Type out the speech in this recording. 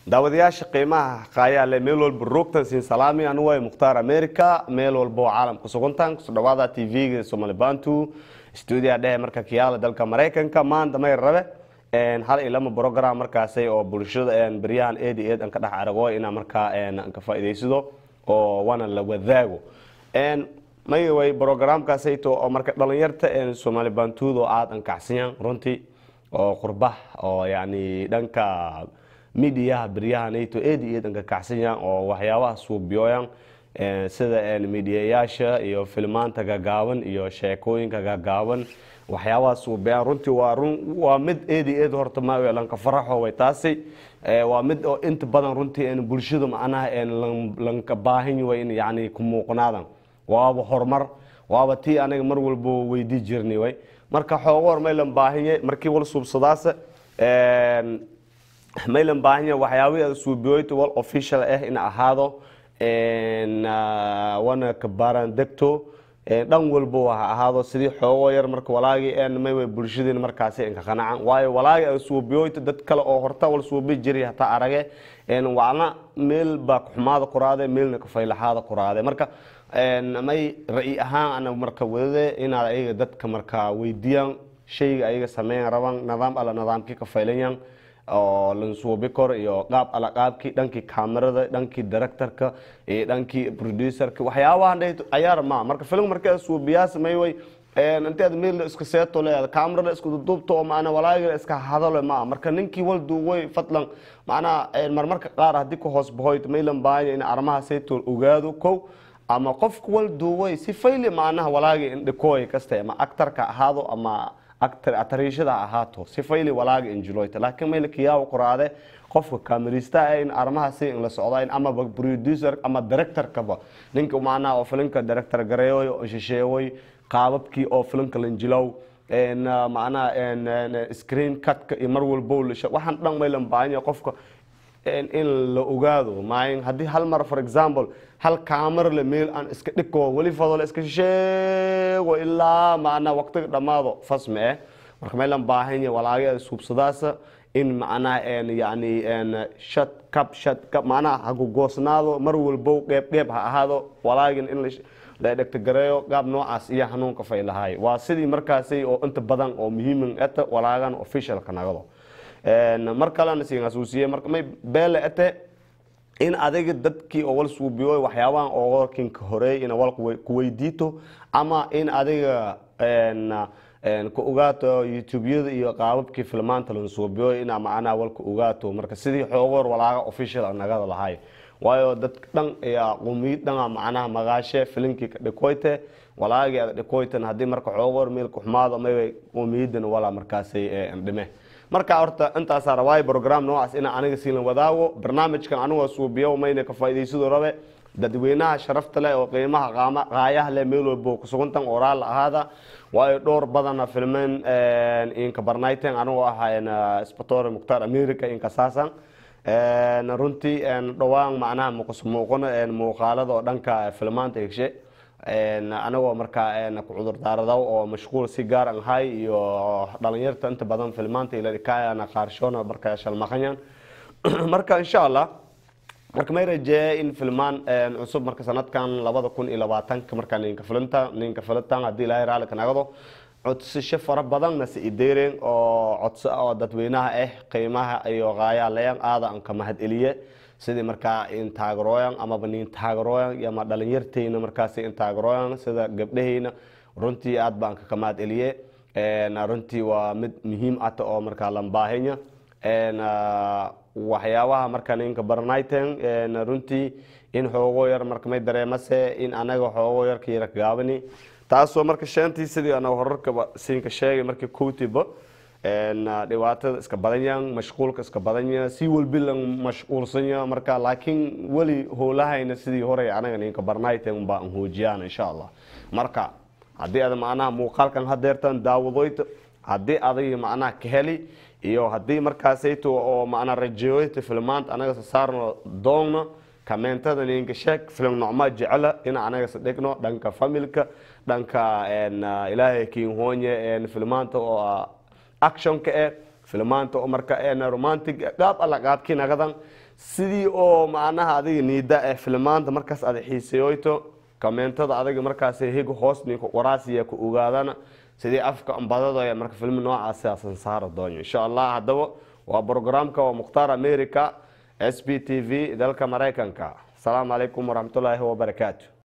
daawadayaasha qiimaha qaayaale meel walba roogtan siin salaami anu way mukhtaar america meel walba oo caalamka sugantan kusoo dhawaada tv-ga somali bantu stuudiya dhehe marka kiyaala dalka maraykanka maanta may rabe hal iyo lama program markaasay oo bulshada beryahan eed iyo eed an ka dhex arago inaa markaa an ka faa'iidaysado oo waana la wadaago may way programkaasayto oo marka dhalinyarta somali bantuud oo aada ankacsiyan runtii oo qurbah oo yani dhanka midiyaha beryahanayto eed iyo eed anka kacsanyan oo waxyaabaha suubiyooyan sida midiyayaasha iyo filmaanta gagaaban iyo sheekooyinka gagaaban waxyaabaha suubiyaan runtii waa run waa mid eed iyo eed horta ma lanka faraxo way taasi waa mid oo inta badan runtii bulshada macnaha lanka baahan way in yani ku muuqnaadan waaba horumar waaba tii aniga mar walba weydii jirnay way marka xoogo hor maylan baahanye markii wal suubsadaasa maylan baahanya waxyaabihii aad suubiyoyta wal official ah in ahaado wana kabaaran degto dhan walba ha ahaado sidii xoogo yar marka walaagii may bulshadeen markaasi inka qanacan waayo walaagii aad suubiyoyta dad kale oo horta wal suubi jiray hataa arage wacna meel baa kuxumaada kuraade meelna kafaylaxaada kuraade marka may ra-i ahaan ana marka wadade inaad ayaga dadka marka weydiiyaan shayga ayaga sameyn rabaan nidaam alla nidaamkii kafaylayan oo lansuubi kor iyo qaab alla qaabkii dhankii kamerada dhankii directorka iyo dhankii producerka waxyaabahan dhahto cayaar ma marka film markaa suubiyaas may way inteed meel iska seeto leeyahay kamerada isku duubto oo macna walaaga iska hadalo ma marka ninkii wal duuway fadlan macna marmarka qaar haddii ku hoos bahoyd maylan baahanya in arrimaha saytool ogaado kow ama qofka wal duuway si fayli macnaha walaaga indhikooy kasta ama actarka ahaado ama atariishada ahaato si fayli walaaga injiloyta laakiin mayla kiyaawa qoraade qofka kamerista in arrimahaasi in la socda amaba producer ama directorkaba ninka macnaha oo filinka director gareeyoy oo shisheeyoy qaababkii oo filinka lanjilow macnaha screen cutka iyo mar walbo lisha waxaan dhan maylan baahanya qofka in la ogaado maayin haddii hal mar for example hal camera le meel aan iska dhigko weli fadole iska sheego ilaa macnaa waqtiga dhammaado fasme eh marka maylan baahanya walaagada suubsadaasa in macnaha yani shad kab shad kab macnaha hagugoosnaado mar walbo qeyb qeyb ha ahaado walaagin in la dhegtagareeyo qaab noocaas iyo hanuunka fay lahaay waa sidii markaasi oo inta badan oo muhiiman eta walaagan officialka nagado mar kalena siin xasuusiye marka may beele ete in adiga dadkii oo wal suubiyo waxyaabahan oo kinka horeey in wal ku weydiito ama in adiga ku ogaato youtubeyada iyo qaababkii filmaanta lan suubiyo ina macnaha wal ku ogaato marka sidii xoogoor walaaga official nagada lahay waayo dadka dhan ayaa qumiyad dhana macnaha magaashe filinkii ka dhikoyte walaagii aad dhikoytan haddii marka xoogoor meel kuxumaado may qumiyadan walaa markaasay dhime marka horta intaasaa rabaayo program noocaas ina aniga siilan wadaago barnaamijkan anigoo suubiyo mayna ka faa'iidaysado rabe dadweynaha sharafta leh oo qiimaha qaama qaayaha leh meel walbo kusugantan oraal ahaada waayo dhowr badana filmeen inka barnayten anigoo ahaa spator mukhtaar america inka saasan runtii dhowaan macnaha muqusmuuqano muuqaalada oo dhanka filmaanta egshe anagoo markaa ku cudurdaaradaw oo mashquul si gaar an hay iyo dhalinyarta inta badan filmaanta iladhikaayana qaarshoona markaa shalmaqanyan marka insha allah marka may rajeeye in filmaan cusub marka sanadkan labada kun iyo labaatanka markaa ninka filinta ninka filintan haddii ilaahay raalli ka nagado codsasho fara badanna si ideereen oo codso oo dadweynaha ah qiimaha iyo qaayalayan aada an ka mahad eliye sidii markaa intaagarooyan amaba nin taagarooyan ama dhalinyarteyna markaas intaagarooyan sida gabdhaheyna runtii aad baan ka kamaad eliye runtii waa mid muhiim ata oo markaa lambaahenya waxyaabaha marka ninka barnayten runtii in xoogo yar marka may dareemase in anaga xoogo yar ka yara gaabani taasoo marka shantii sidii ana horarkaba siinka sheegay markii kowtiba dhibaatada iska badanya mashquulka iska badanya si walbi lan mashquulsanya marka laakiin weli howlahayna sidii hore anaga ninka barnayten baa an hoojiyaan insha allah marka haddii aad macnaha muuqaalkan hadeertan daawadoyta haddii aday macnaha ka heli iyo haddii markaasayto oo macnaa rajeeyoyta filmaanta anaga sasaarno doonna kameentada ninka sheeg film nocmaa jecela in anaga sadhigno dhanka familka dhanka ilaahay kiinhoonye filmaanta oo actionka eh filmaanta oo marka romantic qaab alla qaabkii nagadan sidii oo macnaha adiga niida ee filmaanta markaas ada xiiseyoyto kamentada adiga markaas hig hoosninka waraasiya ku ogaadana sidii afka ambadadaya marka filmi noocaasi asan saara doonyo insha allah haddaba waa programka waa mukhtaar america s b t v dalka maraykanka asalaamu calaykum waraxmatullaahi wabarakaatu